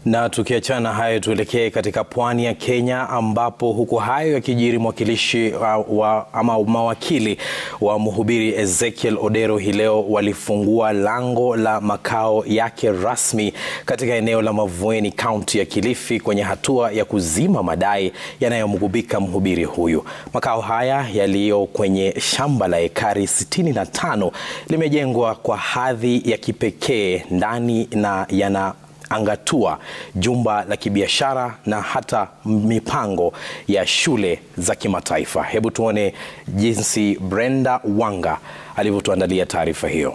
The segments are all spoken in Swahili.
Na tukiachana hayo tuelekee katika pwani ya Kenya ambapo huku hayo yakijiri, mwakilishi wa, wa, ama mawakili wa mhubiri Ezekiel Odero hii leo walifungua lango la makao yake rasmi katika eneo la Mavueni, kaunti ya Kilifi, kwenye hatua ya kuzima madai yanayomgubika mhubiri huyu. Makao haya yaliyo kwenye shamba la ekari 65 limejengwa kwa hadhi ya kipekee ndani na yana angatua jumba la kibiashara na hata mipango ya shule za kimataifa. Hebu tuone jinsi Brenda Wanga alivyotuandalia taarifa hiyo.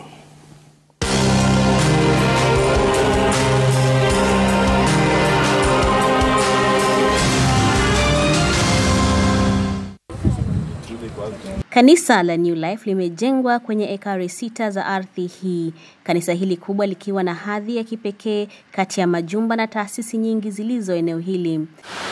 Kanisa la New Life limejengwa kwenye ekari sita za ardhi hii. Kanisa hili kubwa likiwa na hadhi ya kipekee kati ya majumba na taasisi nyingi zilizo eneo hili.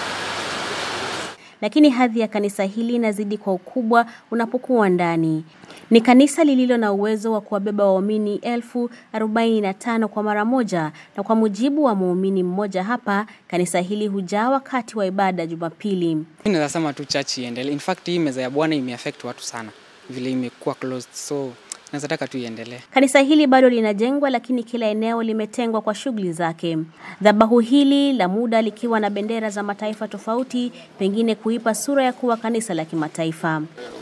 Lakini hadhi ya kanisa hili inazidi kwa ukubwa unapokuwa ndani. Ni kanisa lililo na uwezo wa kuwabeba waumini elfu arobaini na tano kwa mara moja, na kwa mujibu wa muumini mmoja hapa, kanisa hili hujaa wakati wa ibada Jumapili. Naweza sema tu church iendelee. In fact, hii meza ya Bwana imeaffect watu sana vile imekuwa closed, so naweza taka tu iendelee. Kanisa hili bado linajengwa, lakini kila eneo limetengwa kwa shughuli zake. Dhabahu hili la muda likiwa na bendera za mataifa tofauti, pengine kuipa sura ya kuwa kanisa la kimataifa.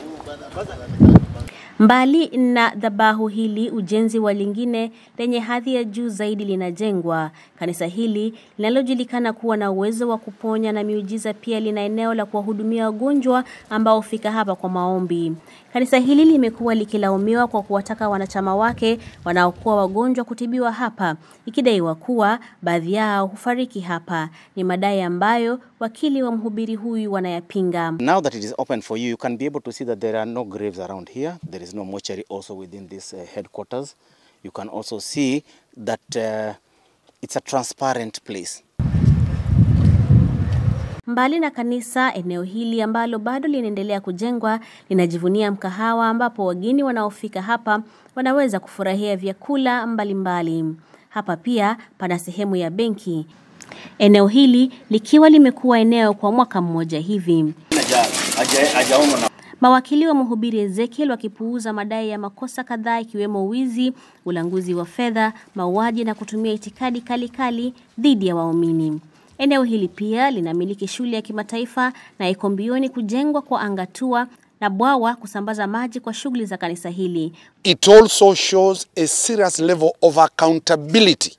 Mbali na dhabahu hili, ujenzi wa lingine lenye hadhi ya juu zaidi linajengwa. Kanisa hili linalojulikana kuwa na uwezo wa kuponya na miujiza pia lina eneo la kuwahudumia wagonjwa ambao hufika hapa kwa maombi. Kanisa hili limekuwa likilaumiwa kwa kuwataka wanachama wake wanaokuwa wagonjwa kutibiwa hapa, ikidaiwa kuwa baadhi yao hufariki hapa. Ni madai ambayo wakili wa mhubiri huyu wanayapinga. Now that it is open for you, you can be able to see that there are no graves around here. There is no mortuary also within this uh, headquarters. You can also see that uh, it's a transparent place. Mbali na kanisa, eneo hili ambalo bado linaendelea kujengwa linajivunia mkahawa ambapo wageni wanaofika hapa wanaweza kufurahia vyakula mbalimbali mbali. Hapa pia pana sehemu ya benki. Eneo hili likiwa limekuwa eneo kwa mwaka mmoja hivi. Mawakili wa mhubiri Ezekiel wakipuuza madai ya makosa kadhaa ikiwemo wizi, ulanguzi wa fedha, mauaji na kutumia itikadi kali kali dhidi ya waumini. Eneo hili pia linamiliki shule ya kimataifa na iko mbioni kujengwa kwa angatua na bwawa kusambaza maji kwa shughuli za kanisa hili. It also shows a serious level of accountability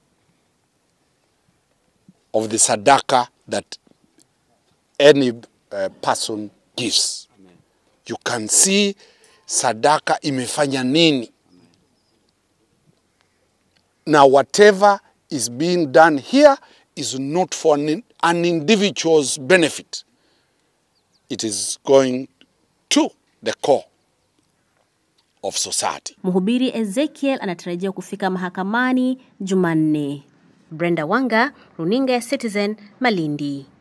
of the sadaka that any uh, person gives. You can see sadaka imefanya nini. Now whatever is being done here is not for an, an individual's benefit. It is going to the core of society. Mhubiri Ezekiel anatarajiwa kufika mahakamani Jumanne. Brenda Wanga, Runinga ya Citizen, Malindi.